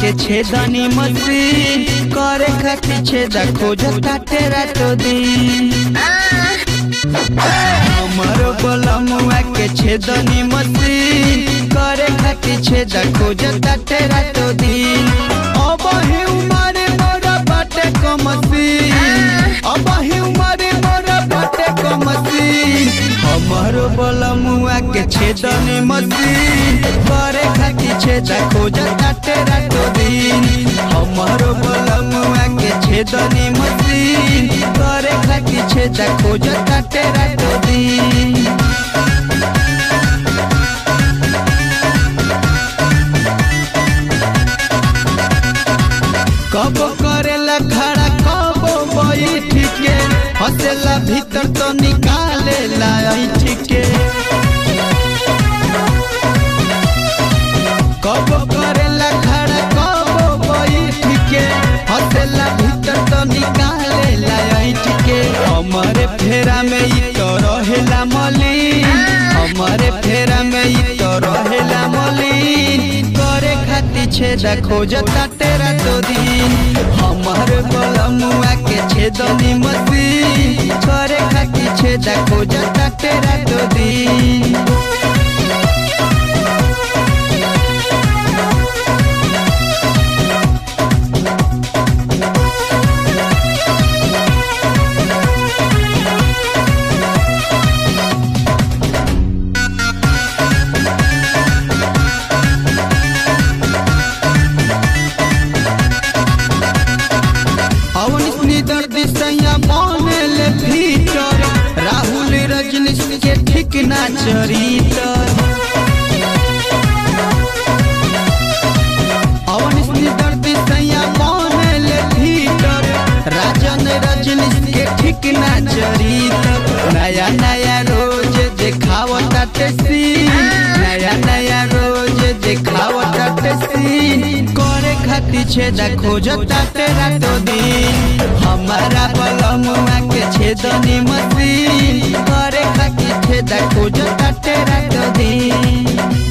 के छेदनी मशीन करे खातिर छेदा खोजता तेरा तो दिन हमरो बलमुआ के छेदनी मशीन करे खातिर छेदा खोजता तेरा तो दिन अब ही उमरे मोरा बाटे को मशीन अब ही उमरे मोरा बाटे को मशीन हमरो बलमुआ के छेदनी मशीन करे खातिर छेदा खोजता तेरा तो दिन हमरो बलमुआ के छेदनी मशीन करे खातिर छेदा खोजता तेरा तो दिन कब करेला खड़ा कब बैठ के हंसेला भीतर तो निकालेला ऐठ के कब करेला खड़ा कब बैठ के हंसेला भीतर तो निकालेला ऐठ के हमारे फेरा में ई तो रहेला मलिन हमारे फेरा में ई तो रहेला मलिन करे खातिर छेदा खोजता तेरा तो दिन हमार बलमुआ के छेदनी मशीन करे खातिर छेदा खोजता तेरा तो दिन अवनी दर्द सैया बनल भीतर राहुल रजनीश के ठीक ना चरितर अवनी दर्द सैया बनल भीतर राजन रजनीश के ठीक ना चरितर नया नया रोज देखावता सीन नया नया रोज देखावता सीन करे खातिर छेदा खोजता तेरा तो दिन हमारा बलमुआ के छेदनी मशीन करे खातिर छेदा खोजता तेरा तो दिन